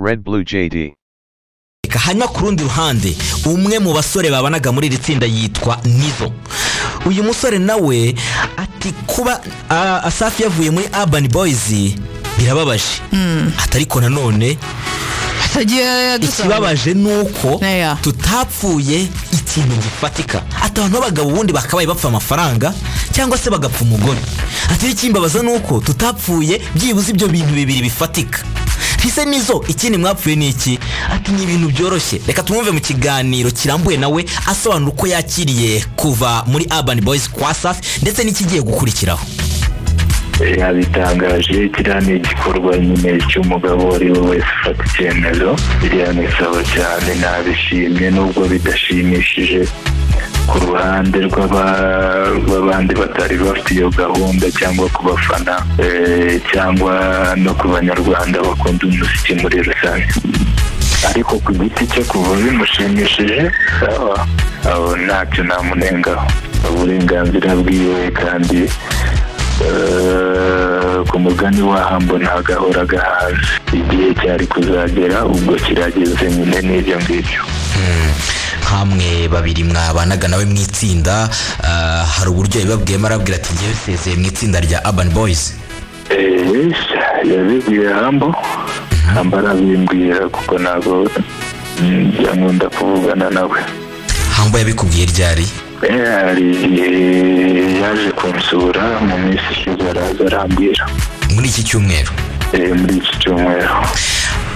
Red Blue JD. reka hanyuma ku rundi ruhande umwe mu basore babanaga muri iri tsinda yitwa nizo uyu musore nawe ati kuba ah, asafi yavuye muri urban boys birababaje ati ariko nanone tugiye dusaba ikibabaje ni uko Eya. tutapfuye ikintu gifatika ati abantu b'abagabo ubundi bakabaye bapfa amafaranga cyangwa se bagapfa umugore ati ikimbabaza ni uko tutapfuye byibuze ibyo bintu bibiri bifatika ese nizo ikindi mwapfuye ni iki ati ni ibintu byoroshye reka tumwumve mu kiganiro kirambuye nawe asobanura uko yakiriye kuva muri urban boys kwa safi ndetse n'ikigiye gukurikiraho yabitangaje kiriya ni igikorwa nyine cy'umugabo uwo ari we wese ufata icyemezo biriya ni sawa cyane nabishimye nubwo bidashimishije ku ruhande rw'aba- rw'abandi batari bafite iyo gahunda cyangwa ku bafana eh, cyangwa no ku banyarwanda bakunda umuziki muri rusange ariko ku giti cye kuva bimushimishije sawa aho ntacyo namunengaho uburenganzira bwiwe kandi eh, ku mugani wahambo ntagahora gahaze igihe cyari kuzagera ubwo kirageze nyine n'ibyo ngibyo nkamwe babiri mwabanaga nawe mu itsinda ah, hari uburyo yabibabwiyemo arabwira ati ngewe nsezeye mu itsinda rya urban boys Eh, yabibwiye hambo hambo arabimbwira kuko ntabwo mm, yankunda kuvugana nawe hambo yabikubwiye ryari Eh, hari igihe yaje kunsura mu minsi ishize araza arambwira muri iki cyumweru Eh, muri iki cyumweru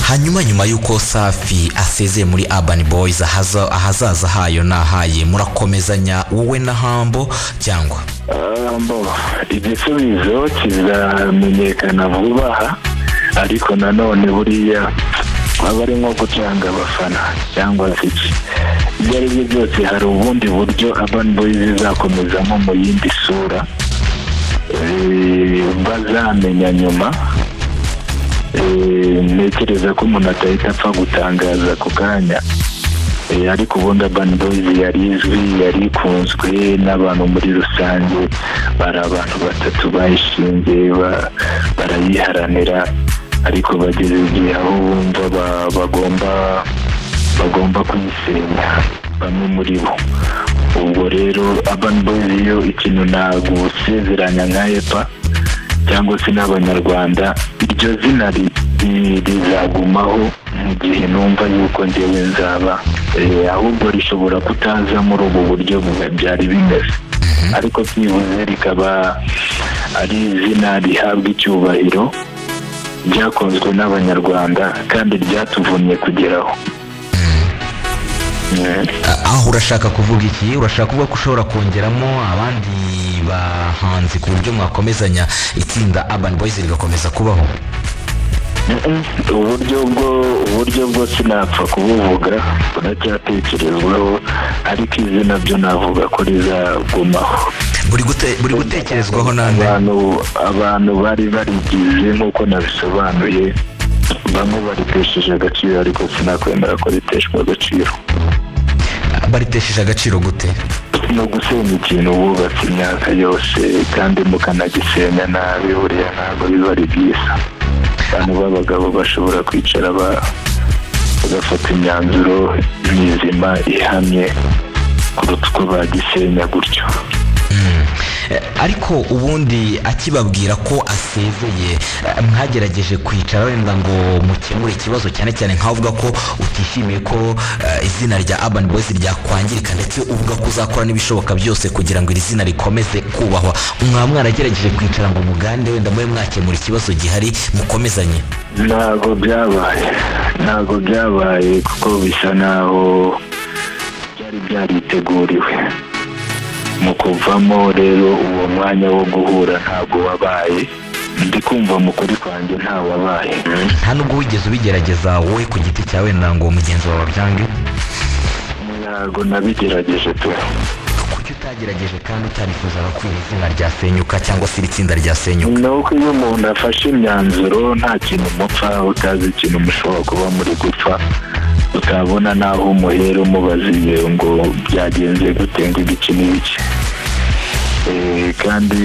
hanyuma nyuma y'uko safi asezeye muri urban boys ahaza- ahazaza hayo ni ahaye murakomezanya wowe na hambo cyangwa Ah, mbo, igisubizo kizamenyekana vuba aha ariko nanone buriya aba ari nko gucanga abafana cyangwa se iki ibyo ari byo byose hari ubundi buryo urban boys izakomezamo mu yindi sura Eh, bazamenya nyuma Eh, ntekereza ko umuntu atahita apfa gutangaza ako kanya Eh, ariko ubundi urban boys yari izwi yari ikunzwe n'abantu muri rusange bari abantu batatu bayishinze ba- barayiharanira ariko bageze igihe aho bumva ba- bagomba bagomba kuyisenya bamwe muri bo ubwo rero urban boys yo ikintu ntabwo usezeranya nka epa cyangwa se n'abanyarwanda iryo zina ri- ri- rizagumaho mu gihe numva yuko ngewe nzaba eh, ahubwo rishobora kutaza muri ubu buryo bu- byari bimeze ariko byibuze rikaba ari izina rihabwa icyubahiro ryakunzwe n'abanyarwanda kandi ryatuvumye kugeraho Mm. aho urashaka kuvuga iki urashaka kuvuga ko ushobora kongeramo abandi bahanzi ku buryo mwakomezanya itsinda urban boys rigakomeza kubaho Mm-mm. uburyo bwo uburyo bwo sinapfa kubuvuga buracyatekerezwaho ariko izina byo navuga ko rizagumaho buri gute- buri gutekerezwaho nande abantu abantu bari barigize nk'uko nabisobanuye bamwe baritesheje agaciro ariko sinakwemera ko riteshwa agaciro baritesheje agaciro gute ni ugusenya ikintu wubatse imyaka yose kandi mukanagisenya nabi buriya ntabwo biba ari byiza abantu b'abagabo bashobora kwicara ba- bagafata imyanzuro mizima ihamye kuruta uko bagisenya gutyo Eh, ariko ubundi akibabwira ko asezeye eh, mwagerageje kwicara wenda ngo mukemure ikibazo cyane cyane nk'avuga ko utishimiye ko eh, izina rya urban boys ryakwangirika ndetse uvuga ko uzakora n'ibishoboka byose kugira ngo iri zina rikomeze kubahwa mwaba mwaragerageje kwicara ngo mugande wenda mube mwakemura ikibazo gihari mukomezanye ntabwo byabaye ntabwo byabaye kuko bisa naho byari byariteguriwe mu kuvamo rero uwo mwanya wo guhura ntabwo wabaye ndi kumva mu kuri kwanjye ntawabaye nta nubwo wigeze ubigerageza wowe ku giti cyawe wenda ngo mugenzi wawe abyange ntabwo nabigerageje tu kuki utagerageje kandi utanifuzaga ko iri zina ryasenyuka cyangwa se iri tsinda ryasenyuka ni uko iyo umuntu afashe imyanzuro nta kintu umupfa utazi ikintu mushobora kuba muri gupfa utabona n'aho umuhera umubaziye ngo byagenze gute ngo igice n'ibice Eh, kandi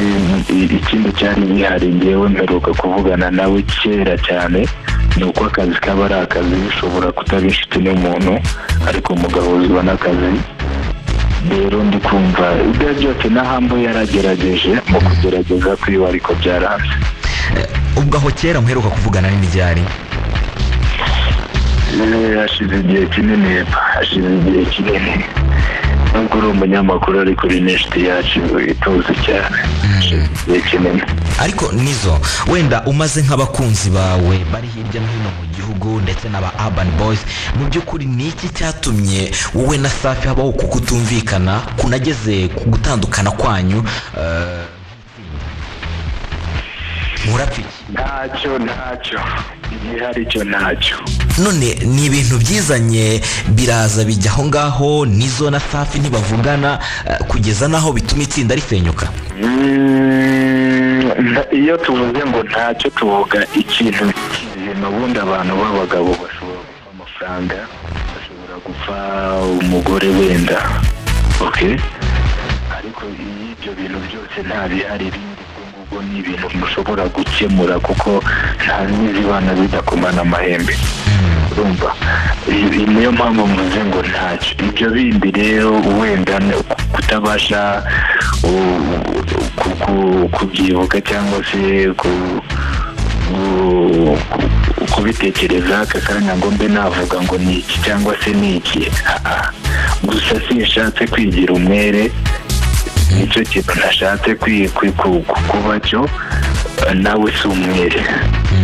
i- ikindi cyari gihari ngewe mperuka kuvugana nawe kera cyane ni uko akazi kaba ari akazi bishobora kutaba inshuti n'umuntu ariko mugahuzwa n'akazi rero ndi kumva ibyo byose n'ahambo yaragerageje mu kugerageza kwiwe ariko byaranze ubwo aho kera muheruka kuvugana n'ibyari hashize igihe kinini hashize igihe kinini nubwo uri umunyamakuru ariko uri n'inshuti yacu ituze cyane igihe kinini ariko nizo wenda umaze nk'abakunzi bawe bari hirya no hino mu gihugu ndetse n'aba urban boys mu by'ukuri ni iki cyatumye wowe na safi habaho ku kutumvikana kunageze ku gutandukana kwanyu eh, murapiki ntacyo ntacyo igihe hari icyo ntacyo none ni ibintu byizanye biraza bijya aho ngaho nizo na safi ntibavugana eh, kugeza n'aho bituma itsinda risenyuka Mm, nta- iyo tuvuze ngo ntacyo tuvuga ikintu ikintu ubundi abantu b'abagabo bashobora gupfa amafaranga bashobora gupfa umugore wenda ok ariko iyo ibyo bintu byose nta bihari ibindi ubwo ngubwo ni ibintu mushobora gukemura kuko nta n'izibana zidakomana amahembe urumva I- i- niyo mpamvu mvuze ngo ntacyo ibyo bindi rero wenda n- kutabasha u- ku- ku- kubyibuka cyangwa se ku- ku- ku- kubitekereza aka kanya ngo mbe navuga ngo ni iki cyangwa se ni iki Ah, ah. gusa sinshatse kwigira umwere nicyo kintu nashatse kwi- kwi- ku- ku- kuba cyo Eh, nawe si umwere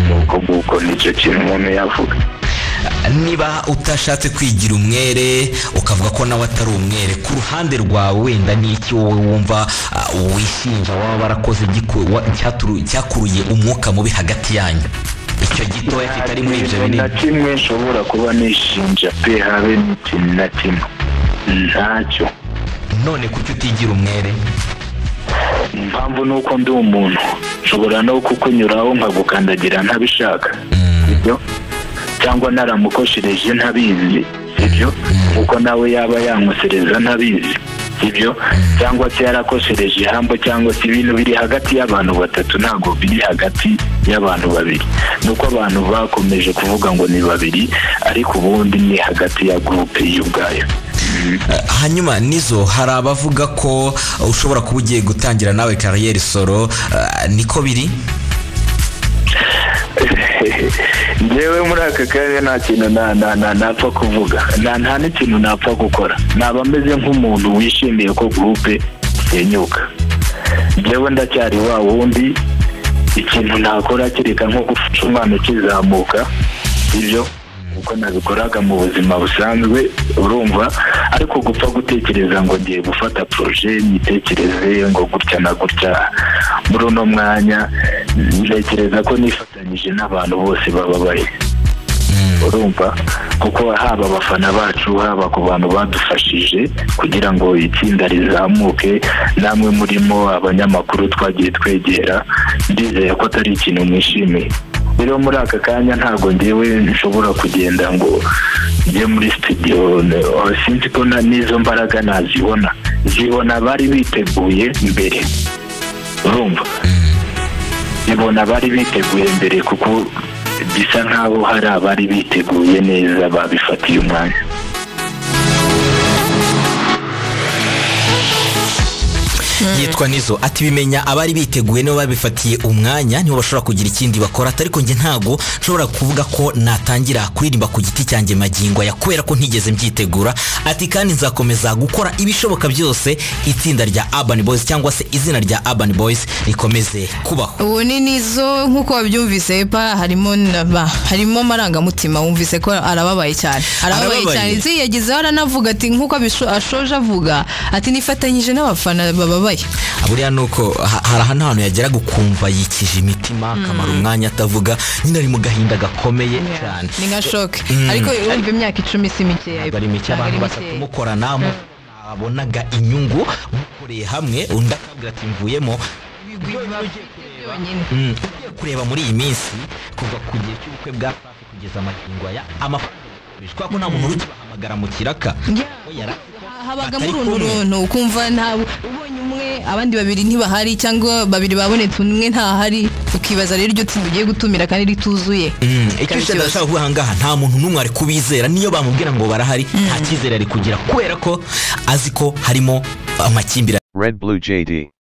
nuko nguko nicyo kintu umuntu yavuga niba utashatse kwigira umwere ukavuga ko nawe atari umwere ku ruhande rwawe wenda ni iki wowe wumva ah, wishinja waba warakoze igiku- wa- cyaturu- cyakuruye umwuka mubi hagati yanyu icyo gitoya kitari muri ibyo Nta kintu na binini kimwe nshobora kuba nishinja pe habe n'ikintu na kimwe ntacyo none kuki utigira umwere impamvu ni uko ndi umuntu nshobora no kukunyuraho nkagukandagira ntabishaka sibyo cyangwa naramukoshereje ntabizi sibyo kuko nawe yaba yankosereza ntabizi sibyo cyangwa se yarakoshereje ihambo cyangwa se ibintu biri hagati y'abantu batatu ntabwo biri hagati y'abantu babiri nuko abantu bakomeje kuvuga ngo ni babiri ariko ubundi ni hagati ya gurupe y'ubwayo Ah, hanyuma nizo hari abavuga ko ah, ushobora kuba ugiye gutangira nawe kariyeri soro ah, niko biri njyewe muri aka karere nta kintu na- na- na- napfa kuvuga nta nta n'ikintu napfa gukora naba meze nk'umuntu wishimiye ko gurupe isenyuka njyewe ndacyari wa wundi ikintu nakora kereka nko gufasha umwana ukizamuka ibyo uko nabikoraga mu buzima busanzwe urumva ariko gupfa gutekereza ngo ngiye gufata poroje nyitekereze ngo gutya na gutya muri uno mwanya ntekereza ko nifatanyije n'abantu bose bababaye urumva kuko haba abafana bacu haba ku bantu badufashije kugira ngo itsinda rizamuke namwe murimo abanyamakuru twagiye twegera ndizeye ko atari ikintu mwishimiye rero muri aka kanya ntabwo ngewe nshobora kugenda ngo njye muri studio ne- oh, sinzi ko na- n'izo mbaraga nazibona zibona bari biteguye mbere urumva zibona bari biteguye mbere kuko bisa nk'aho hari abari biteguye neza babifatiye umwanya yitwa nizo ati bimenya abari biteguye nibo babifatiye umwanya nibo bashobora kugira ikindi bakora ati ariko njye ntago nshobora kuvuga ko natangira kuririmba ku giti cyanjye magingo aya kubera ko ntigeze mbyitegura ati kandi nzakomeza gukora ibishoboka byose itsinda rya urban boys cyangwa se izina rya urban boys rikomeze kubaho ubu ni nizo nk'uko wabyumvise pa harimo na ba harimo amarangamutima wumvise ko arababaye cyane arababaye Arababaye. cyane nzi yagizeho aranavuga ati nk'uko abisho- ashoje avuga ati nifatanyije n'abafana bababaye buriya ni uko ha- hari ahantu hantu yageraga ukumva yikije imitima akamara umwanya atavuga nyine ari mu gahinda gakomeye cyane ni nka shoke Mm. ariko wumva imyaka icumi si mikeya bari mike Ntabwo ari abantu batatu mikeya. mukorana mubonaga inyungu mukoreye hamwe undi akabwira ati mvuyemo Yonyine. Mm, ugiye kureba muri iyi minsi kuva ku gihe cy'ubukwe bwa safi kugeza amagingo aya amafaranga bakoresha kubera ko nta muntu ukibahamagara mu kiraka Yeah. we yara habagamo batari uruntu kumwe. uruntu ukumva nta ubonye umwe abandi babiri ntibahari cyangwa babiri babonetse umwe ntahari ukibaza rero iryo tsinda ugiye gutumira kandi rituzuye icyo Ikibazo. cyose ashaka kuvuga aha ngaha nta muntu n'umwe ari kubizera niyo bamubwira ngo barahari nta cyizere ari kugira kubera ko azi ko harimo amakimbirane Red Blue JD.